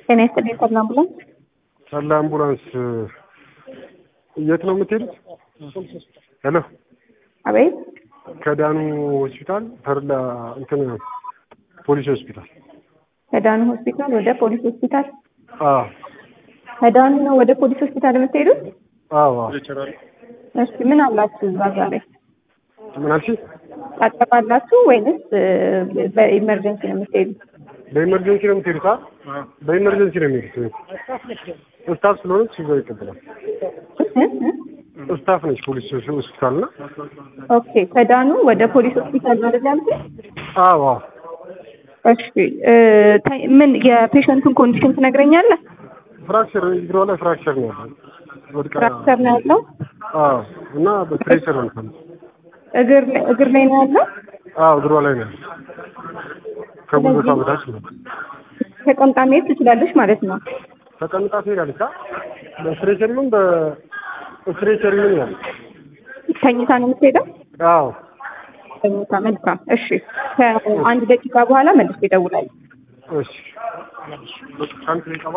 ጤና ይስጥልኝ ተድላ አምቡላንስ። ተድላ አምቡላንስ የት ነው የምትሄዱት? ሄሎ አቤት ከዳኑ ሆስፒታል ተድላ እንትን ፖሊስ ሆስፒታል ከዳኑ ሆስፒታል ወደ ፖሊስ ሆስፒታል። አዎ ከዳኑ ነው ወደ ፖሊስ ሆስፒታል የምትሄዱት? አዎ እሺ ምን አላችሁ እዛ ዛሬ? ምን አልሽኝ? ታጠባላችሁ ወይንስ በኢመርጀንሲ ነው የምትሄዱት? በኢመርጀንሲ ነው የምትሄዱት? አ በኢመርጀንሲ ነው የሚሄዱት። ስታፍ ስለሆነች እዛው ይቀበላል። ስታፍ ነች ፖሊስ ሆስፒታል እና ኦኬ ከዳኑ ወደ ፖሊስ ሆስፒታል ነው አይደል ያልኩት? አዎ አዎ እሺ እ ተ- ምን የፔሸንቱን ኮንዲሽን ትነግረኛለህ? ፍራክቸር እግሯ ላይ ፍራክቸር ነው ያለው። ወድቃ ፍራክቸር ነው ያለው? አዎ እና በፕሬሸር ነው የምትሆነው። እግር ላይ እግር ላይ ነው ያለው? አዎ እግሯ ላይ ነው ያለው። ከጉልበቷ በታች ነው። ተቀምጣ መሄድ ትችላለች ማለት ነው። ተቀምጣ ትሄዳለች። አ በስትሬቸር ይሁን በስትሬቸር ይሁን ያለ ተኝታ ነው የምትሄደው? አዎ ተኝታ። መልካም እሺ። ከአንድ ደቂቃ በኋላ መልሼ እደውላለሁ። እሺ ከአንድ ደቂቃ